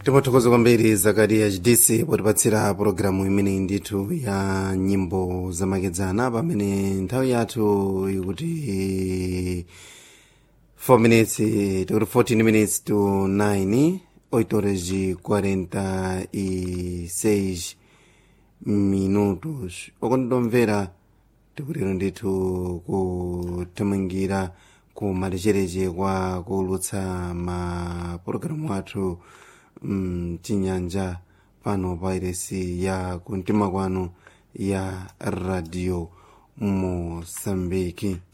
timothokoza kwambiri zakariya hdc potipatsira pologalamu imene ndithu ya nyimbo zamakedzana pamene nthawi yathu ikuti 4 minutes tikuti 14 minutes to 9 8 horas e 46 minutos okondomvera tikutero ndithu kuthamangira ku malechereche kwa kuulutsa mapulogalamu athu mchinyanja pano pa iresi ya kumtima kwanu ya radio mosambiki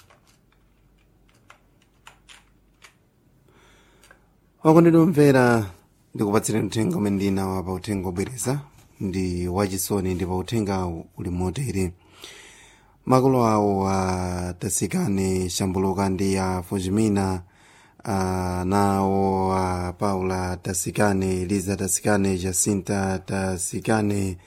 wakondidomvera ndikupatsireni uthenga umene ndinawa pa uthenga obwereza ndi wachisoni ndi pa uthenga uli motere makolo awo atasikane shambuluka ndi a fujimina uh, nawo a paula tasikane eliza tasikane jacinta tasikane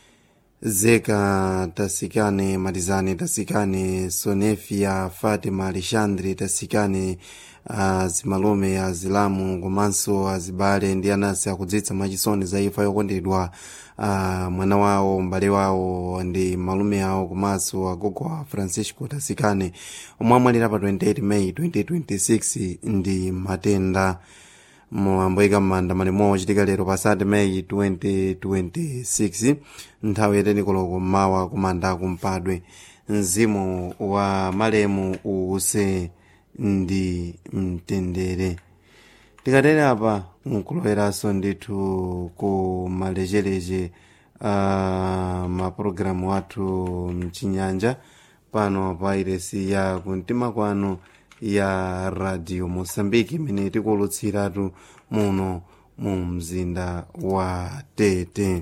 zeka tasikane matizane tasikane sonefia fatima alexandre tasikane azimalume azilamu komanso azibale ndi anansi akudzitsa mwachisoni za imfa yokondedwa uh, mwana wawo m'bale wawo ndi malume awo komanso agogo a francisco tasikane omwe amwalira pa 28 may 2026 ndi matenda moyamboika m'manda malimo ochitika lero pa 3 may 2026 nthawi yatenikoloko mmawa kumanda kumpadwe mzimu wa malemu uuse ndi mtendere tikatere apa nkuloweranso ndithu ku malechereche a uh, mapulogalamu athu mchinyanja pano pa iresi ya kumtima kwanu ya radio mosambiki imene tikuwulutsiratu muno mu mzinda wa tete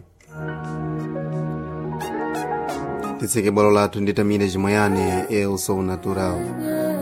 titseke bwalo lathu ndi tamire chimoyane elso natural